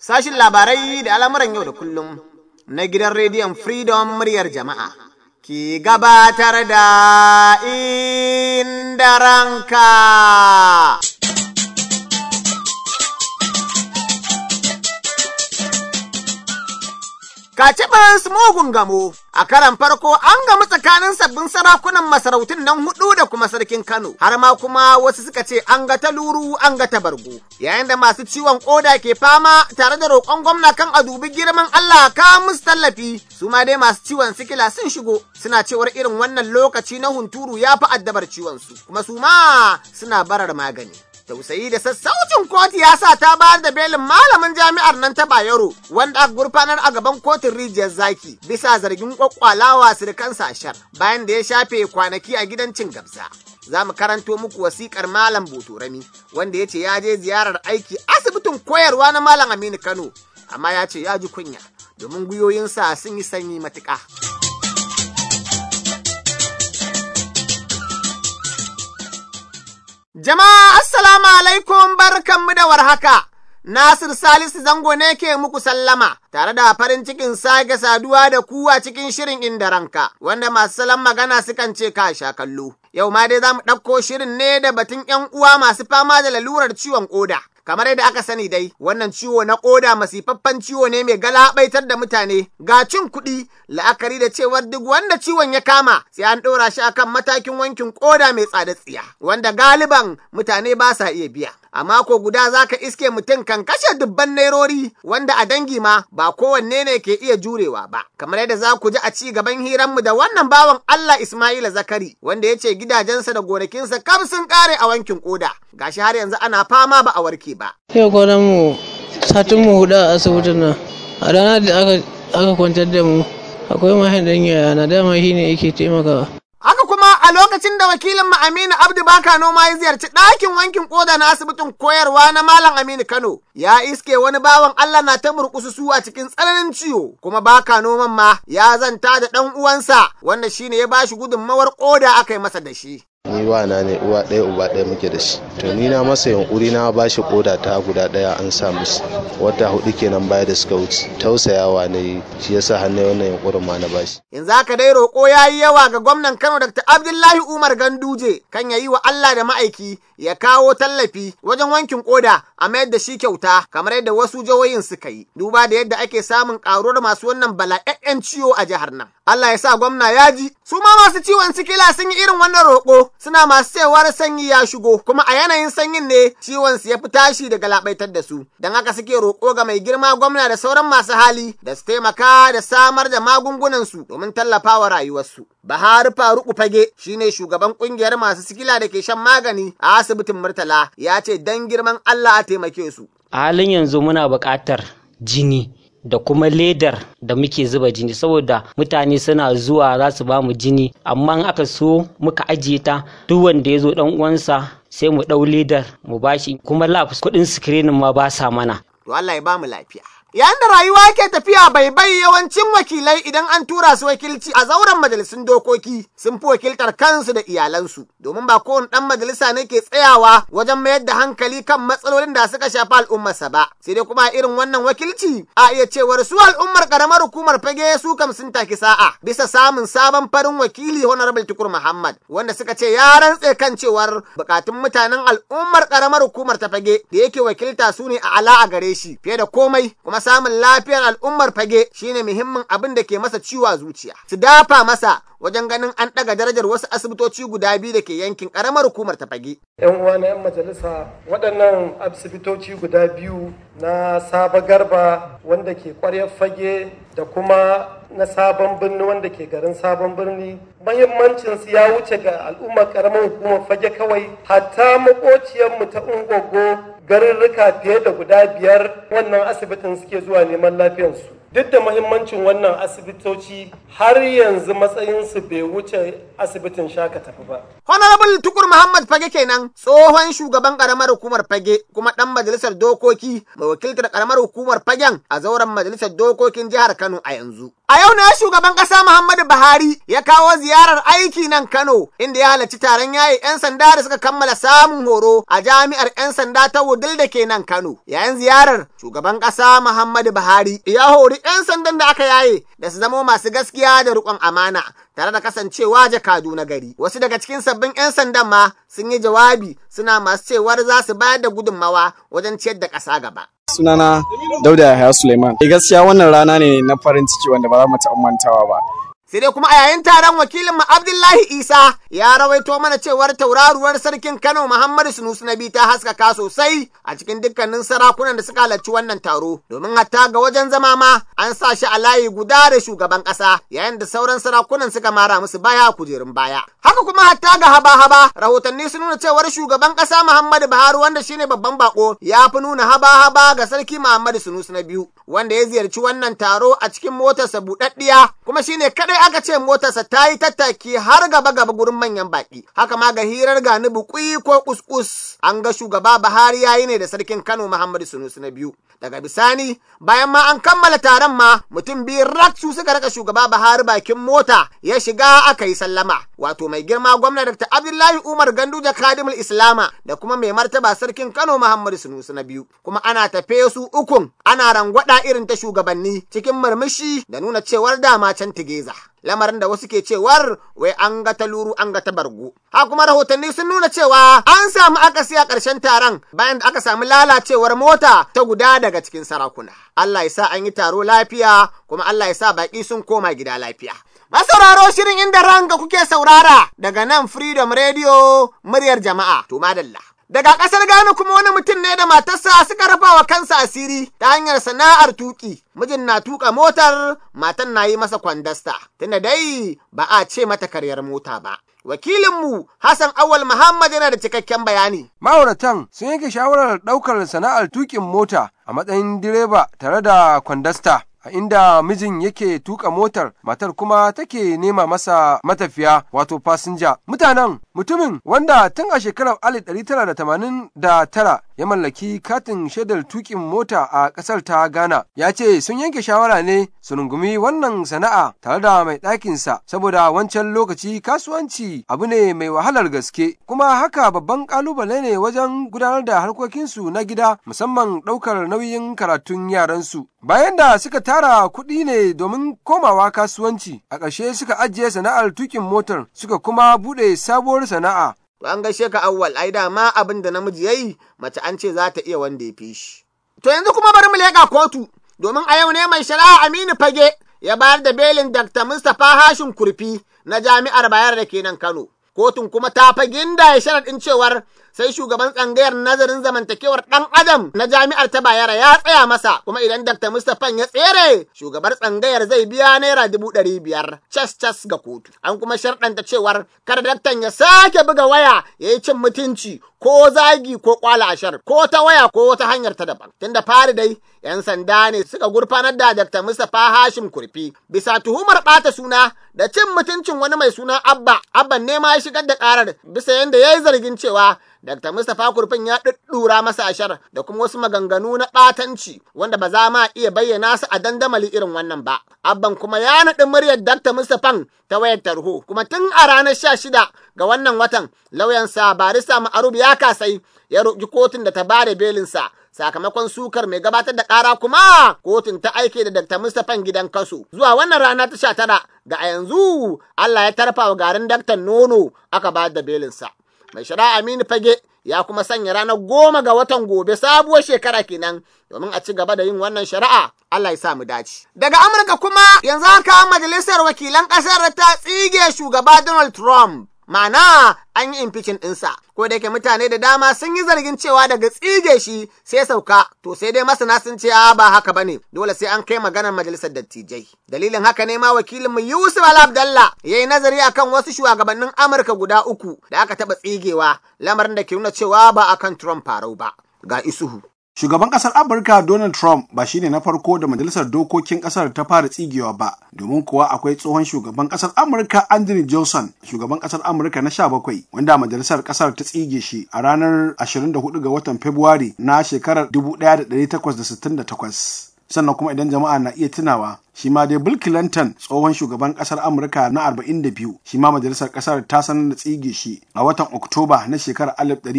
sashin labarai da al'amuran yau da kullum na gidan rediyon Freedom muryar jama'a. Ki gabatar da inda ranka. Kacibin mugun gamo a karan farko an gamu tsakanin sabbin sarakunan masarautun nan hudu da kuma sarkin Kano har ma kuma wasu suka ce an ga ta luru an ga ta bargo yayin da masu ciwon koda ke fama tare da roƙon gwamna kan a dubi girman Allah ka musu tallafi su ma dai masu ciwon sikila sun shigo suna cewar irin wannan lokaci na hunturu ya fi addabar ciwon su kuma su ma suna barar magani tausayi da sassaucin kotu ya sa ta bayar da belin malamin jami'ar nan ta Bayero wanda aka gurfanar a gaban kotun rijiyar zaki bisa zargin kwakwalawa sirkan sashar bayan da ya shafe kwanaki a gidan cin gabza. Za mu karanto muku wasikar Malam Botorami wanda ya ce ya je ziyarar aiki asibitin koyarwa na Malam Aminu Kano amma ya ce ya ji kunya domin gwiwoyinsa sun yi sanyi matuƙa. Jama'a assalamu alaikum barkanmu da warhaka. Nasir Salisu Zango ne ke muku sallama tare da farin cikin sake saduwa da ku a cikin shirin inda ranka wanda masu salon magana sukan ce ka sha kallo. Yau ma dai za mu ɗauko shirin ne da batun ‘yan uwa masu fama da lalurar ciwon ƙoda. kamar yadda aka sani dai wannan ciwo na koda masifaffen ciwo ne mai galabaitar da mutane ga cin kuɗi la'akari da cewar duk wanda ciwon ya kama sai an ɗora shi akan matakin wankin koda mai tsada tsiya wanda galiban mutane ba sa iya biya a mako guda za ka iske mutum kan kashe dubban nairori wanda a dangi ma ba kowanne ne ke iya jurewa ba kamar yadda za ku ji a ci gaban hiranmu da wannan bawan Allah Ismaila Zakari wanda ya ce gidajensa da gonakinsa kam sun kare a wankin koda gashi har yanzu ana fama ba a warke ba. Yau kwanan mu satin mu hudu a asibitin nan a ranar da aka kwantar da mu akwai mahin ɗan yaya na dama shi ne yake taimakawa. Haka kuma a lokacin da wakilin mu Aminu Abdu Baka noma ya ziyarci ɗakin wankin koda na asibitin koyarwa na Malam Aminu Kano ya iske wani bawan Allah na ta murƙusu a cikin tsananin ciwo kuma Baka noman ma ya zanta da ɗan uwansa wanda shine ya bashi gudunmawar koda aka yi masa da shi. ni wana ne uwa ɗaya uba ɗaya muke da shi to ni na masa yunkuri na ba shi koda ta guda ɗaya an sa musu wata hudu kenan baya da suka wuce tausayawa ne shi yasa hannu wannan yunkurin ma na bashi yanzu haka dai roƙo ya yi yawa ga gwamnan Kano Dr. Abdullahi Umar Ganduje kan ya yi wa Allah da ma'aiki ya kawo tallafi wajen wankin koda a mayar da shi kyauta kamar yadda wasu jihohin suka yi duba da yadda ake samun ƙaruwar masu wannan bala'ya'yan ciwo a jihar nan Allah ya sa gwamna ya ji su ma masu ciwon sikila sun yi irin wannan roƙo suna masu cewar sanyi ya shigo kuma a yanayin sanyin ne ciwon su ya fi tashi daga labaitar da su don haka suke roƙo ga mai girma gwamna da sauran masu hali da su taimaka da samar da magungunan su domin tallafawa rayuwarsu Bahari Faruku Fage shine shugaban kungiyar masu sikila da ke shan magani a asibitin Murtala ya ce dan girman Allah a taimake su. A halin yanzu muna buƙatar jini da kuma ledar da muke zuba jini saboda mutane suna zuwa za su ba mu jini amma in aka so muka ajiye ta duk wanda ya zo dan uwansa sai mu ɗau ledar mu bashi kuma lab kuɗin screening ma ba sa mana. To Allah ya ba mu lafiya. Yayin da rayuwa ke tafiya bai bai yawancin wakilai idan an tura su wakilci a zauren majalisun dokoki sun fi wakiltar kansu da iyalansu domin ba kowane ɗan majalisa ne ke tsayawa wajen mayar da hankali kan matsalolin da suka shafi al'ummarsa ba sai dai kuma irin wannan wakilci a iya cewar su al'ummar karamar hukumar fage su kam sun taki sa'a bisa samun sabon farin wakili honorable tukur muhammad wanda suka ce ya rantse kan cewar bukatun mutanen al'ummar karamar hukumar ta fage da yake wakilta su ne a ala a gare shi fiye da komai kuma samun lafiyar al'ummar fage shine muhimmin abin da ke masa ciwo zuciya. Su dafa masa wajen ganin an ɗaga darajar wasu asibitoci guda biyu da ke yankin ƙaramar hukumar ta fage. yan uwa na yan majalisa waɗannan asibitoci guda biyu na saba garba wanda ke ƙwaryar fage da kuma na sabon birni wanda ke garin sabon birni mahimmancin su ya wuce ga al'ummar ƙaramar hukumar fage kawai hatta makociyarmu ta ungogo garurruka fiye da guda biyar wannan asibitin suke zuwa neman lafiyarsu duk da mahimmancin wannan asibitoci har yanzu matsayinsu bai wuce asibitin shaka tafi ba. Honorable Tukur Muhammad Fage kenan tsohon shugaban karamar hukumar Fage kuma ɗan majalisar dokoki mai wakiltar karamar hukumar Fagen a zauren majalisar dokokin jihar Kano a yanzu. A yau ne shugaban ƙasa Muhammadu Buhari ya kawo ziyarar aiki nan Kano inda ya halarci taron yayi 'yan sanda da suka kammala samun horo a jami'ar 'yan sanda ta Wudil da ke nan Kano. Yayin ziyarar shugaban ƙasa Muhammadu Buhari ya hori 'yan sandan da aka yaye da su zamo masu gaskiya da riƙon amana tare da kasancewa jakadu na gari. Wasu daga cikin sabbin 'yan sandan ma sun yi jawabi suna masu cewar za su bayar da gudunmawa wajen ciyar da ƙasa gaba. sunana dauda yahaya suleiman gaskiya wannan rana ne na farin ciki wanda ba za mu taɓa mantawa ba sai dai kuma a yayin taron wakilin mu Abdullahi Isa ya rawaito mana cewar tauraruwar sarkin Kano Muhammadu Sunusi Nabi ta haskaka sosai a cikin dukkanin sarakunan da suka halarci wannan taro domin hatta ga wajen zama ma an sa shi a layi guda da shugaban ƙasa yayin da sauran sarakunan suka mara musu baya kujerun baya haka kuma hatta ga haba-haba rahotanni sun nuna cewar shugaban ƙasa Muhammadu Buhari wanda shine babban bako ya fi nuna haba-haba ga sarki Muhammadu Sunusi na biyu wanda ya ziyarci wannan taro a cikin motarsa buɗaɗɗiya kuma shine kadai aka ce motarsa ta yi tattaki har gaba gaba gurin manyan baki haka ma ga hirar gani bukui ko kuskus an ga shugaba Buhari yayi ne da sarkin Kano Muhammadu Sunusi na biyu daga bisani bayan ma an kammala taron ma mutum biyu rak su suka raka shugaba Buhari bakin mota ya shiga aka yi sallama wato mai girma gwamna Dr. Abdullahi Umar Ganduja Kadimul Islama da kuma mai martaba sarkin Kano Muhammadu Sunusi na biyu kuma ana tafe su ukun ana rangwada irin ta shugabanni cikin murmushi da nuna cewar dama can tigeza. lamarin da wasu ke cewar wai an ga ta luru an ga ta bargo. Ha kuma rahotanni sun nuna cewa an samu akasi a ƙarshen taron bayan da aka samu lalacewar mota ta guda daga cikin sarakuna. Allah ya sa an yi taro lafiya kuma Allah ya sa baƙi sun koma gida lafiya. Masauraro shirin inda ranka kuke saurara daga nan Freedom Radio muryar jama'a. To madalla. Daga ƙasar Ghana kuma wani mutum ne da matarsa suka rafa wa kansa asiri ta hanyar sana'ar tuƙi. Mijin na tuƙa motar, matan na yi masa kwandasta, tunda dai ba a ce mata karyar mota ba. Wakilinmu Hassan Awal Muhammad yana da cikakken bayani. Ma'auratan sun yanke shawarar ɗaukar sana'ar tuƙin mota a matsayin direba tare da kwandasta. a inda mijin yake tuka motar matar kuma take nema masa matafiya wato fasinja mutanen mutumin wanda tun a shekarar 1989 ya mallaki katin shaidar tukin mota a ƙasar ta ghana ya ce sun yanke shawara ne su rungumi wannan sana'a tare da mai ɗakinsa saboda wancan lokaci kasuwanci abu ne mai wahalar gaske kuma haka babban ƙalubale ne wajen gudanar da harkokinsu na gida musamman ɗaukar nauyin karatun yaransu bayan da suka tara kuɗi ne domin komawa kasuwanci a ƙarshe suka ajiye sana'ar tukin motar suka kuma buɗe sabuwar sana'a To an gaishe ka awwal ai dama abin da namiji yayi mace an ce za ta iya wanda ya fi shi. To yanzu kuma bari mu leƙa kotu domin a yau ne mai shari'a Aminu Fage ya bayar da belin Dr. Mustapha Hashim Kurfi na Jami'ar Bayar da ke nan Kano. Kotun kuma ta fagin da ya sharaɗin cewar sai shugaban tsangayar nazarin zamantakewar ɗan adam na jami'ar ta bayara ya tsaya masa kuma idan Dr. Mustapha ya tsere shugabar tsangayar zai biya naira dubu ɗari biyar cas cas ga kotu. An kuma sharɗanta cewar kar daktan ya sake buga waya ya yi cin mutunci ko zagi ko kwala ashar ko ta waya ko wata hanyar ta daban. Tunda fari dai 'yan sanda ne suka gurfanar da Dr. Mustapha Hashim Kurfi bisa tuhumar ɓata suna da cin mutuncin wani mai suna Abba. Abban ne ma ya shigar da ƙarar bisa yadda ya yi zargin cewa Dr. Mustapha Kurfin ya ɗuɗɗura masa ashar da kuma wasu maganganu na ɓatanci wanda ba za ma iya bayyana su a dandamali irin wannan ba. Abban kuma ya naɗi muryar Dr. Mustapha ta wayar tarho kuma tun a ranar sha shida ga wannan watan lauyansa barista Ma'arub ya kasai ya roƙi kotun da ta bada belinsa sakamakon sukar mai gabatar da ƙara kuma kotun ta aike da Dr. Mustapha gidan kaso zuwa wannan rana ta sha tara ga a yanzu Allah ya tarfa wa garin Dr. Nono aka ba da belinsa. Mai shari'a Aminu Fage ya kuma sanya ranar goma ga watan gobe sabuwar shekara kenan domin a ci gaba da yin wannan shari'a Allah ya sa mu dace. Daga Amurka kuma yanzu haka majalisar wakilan ƙasar ta tsige shugaba Donald Trump. Mana an yi impeachment ɗinsa, ko da yake mutane da dama sun yi zargin cewa daga tsige shi sai sauka, to sai dai masana sun ce a ba haka bane, dole sai an kai maganar majalisar dattijai. Dalilin haka ne ma wakilinmu Yusuf Al Abdallah ya yi nazari akan wasu shugabannin Amurka guda uku da aka taɓa tsigewa, lamarin da ke nuna cewa ba akan Trump farau ba. Ga isuhu. Shugaban ƙasar Amurka Donald Trump ba shine na farko da majalisar dokokin ƙasar ta fara tsigewa ba, domin kuwa akwai tsohon shugaban ƙasar Amurka Andrew Johnson, shugaban ƙasar Amurka na 17, wanda majalisar ƙasar ta tsige shi a ranar 24 ga watan Fabrairu na shekarar 1868. Sannan kuma idan jama'a na iya tunawa, shi ma dai Bill Clinton tsohon shugaban kasar Amurka na 42 shi ma majalisar kasar ta sanar da tsige shi a watan Oktoba na shekarar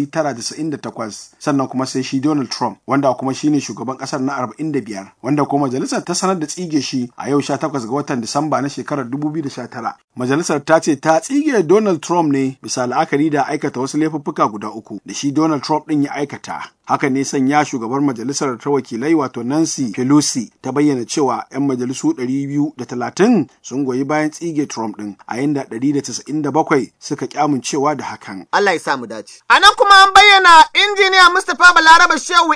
1998 sannan kuma sai shi Donald Trump wanda kuma shine shugaban kasar na 45 wanda kuma majalisar ta sanar da tsige shi a yau 18 ga watan Disamba na shekarar 2019 majalisar ta ce ta tsige Donald Trump ne bisa la'akari da aikata wasu laifuffuka guda uku da shi Donald Trump din ya aikata haka ne sanya shugabar majalisar ta wakilai wato Nancy Pelosi ta bayyana cewa 'yan majalisu 230 sun goyi bayan tsige Trump ɗin a yanda 197 suka kyamuncewa da hakan. Allah ya samu dace. A nan kuma an bayyana injiniya Mustapha Balaraba Shehu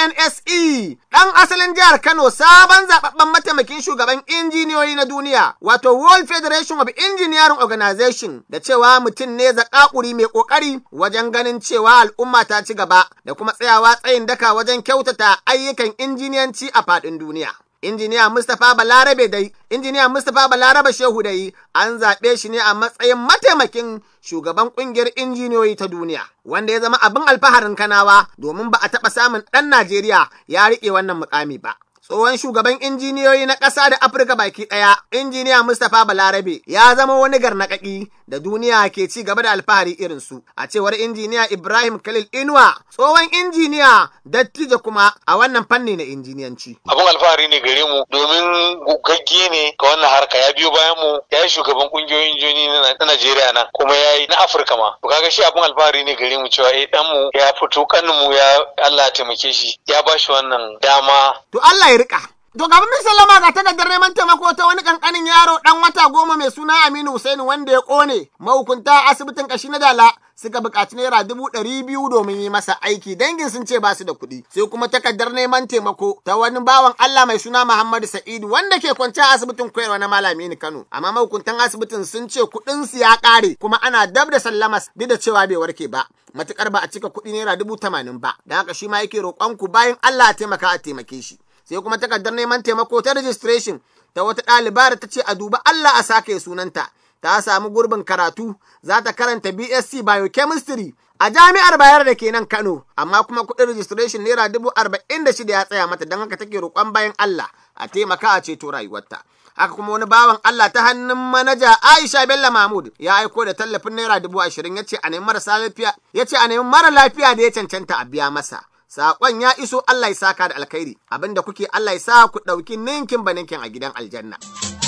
FNSE ɗan asalin jihar Kano sabon zababben mataimakin shugaban injiniyoyi na duniya wato World Federation of Engineering Organization da cewa mutum ne zakakuri mai kokari wajen ganin cewa al'umma ta ci gaba da kuma tsayawa tsayin daka wajen kyautata ayyukan injiniyanci a faɗin duniya. injiniya Mustapha Balarabe dai, injiniya Mustapha Balarabe Shehu dai an zaɓe shi ne a matsayin mataimakin shugaban ƙungiyar injiniyoyi ta duniya, wanda ya zama abin alfaharin kanawa domin ba a taɓa samun ɗan Najeriya ya riƙe wannan mukami ba. Tsohon shugaban injiniyoyi na ƙasa da Afirka baki ɗaya, injiniya Mustapha Balarabe ya zama wani garnaƙaƙi da duniya ke ci gaba da alfahari irin su. A cewar injiniya Ibrahim Khalil Inuwa, tsohon injiniya dattijo kuma a wannan fanni na injiniyanci. Abin alfahari ne gare mu domin gugagge ne ga wannan harka ya biyo bayan mu ya yi shugaban kungiyoyin injiniyoyi na Najeriya nan kuma ya yi na Afirka ma. To kaga shi abin alfahari ne gare mu cewa eh dan mu ya fito kanin mu ya Allah ya taimake shi ya ba shi wannan dama. To Allah ya rika. To gaban mai sallama ga takardar neman taimako ta wani kankanin yaro dan wata goma mai suna Aminu Hussaini wanda ya kone mahukunta asibitin kashi na Dala suka buƙaci naira dubu ɗari biyu domin yi masa aiki dangin sun ce ba su da kuɗi sai kuma takardar neman taimako ta wani bawan Allah mai suna Muhammadu Sa'idu wanda ke kwance a asibitin koyarwa na Malami ni Kano amma mahukuntan asibitin sun ce kuɗin su ya ƙare kuma ana dab da sallamas duk da cewa bai warke ba matukar ba a cika kuɗi naira dubu tamanin ba da haka shi ma yake roƙon ku bayan Allah a taimaka a taimake shi sai kuma takardar neman taimako ta registration ta wata ɗaliba da ta ce a duba Allah a sake sunanta ta samu gurbin karatu za ta karanta BSc Biochemistry a jami'ar Bayar da ke nan Kano amma kuma kuɗin registration naira dubu arba'in da shida ya tsaya mata don haka take roƙon bayan Allah a taimaka a ceto rayuwarta. haka kuma wani bawan Allah ta hannun manaja Aisha Bello Mahmud ya aiko da tallafin naira dubu ashirin ya ce a nemi marasa lafiya ya ce a nemi mara lafiya da ya cancanta a biya masa. Saƙon ya iso Allah ya saka da alkhairi abinda kuke Allah ya sa ku ɗauki ninkin ba ninkin a gidan aljanna.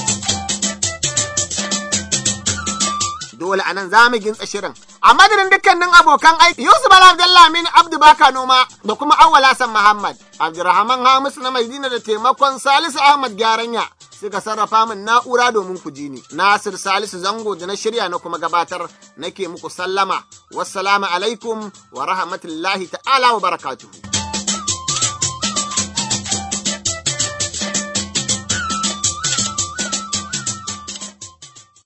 Dole anan za mu gintsa shirin. A madadin dukkanin abokan aiki Yusuf Bala Abdullah Amin Abdu Baka Noma da kuma Awwal Hassan Muhammad, Abdurrahman Hamisu na Maidina da taimakon Salisu Ahmad Gyaranya suka sarrafa min na'ura domin ku ji ni. Nasir Salisu Zango da na shirya na kuma gabatar nake muku sallama. Wassalamu alaikum wa rahmatullahi ta'ala wa barakatuhu.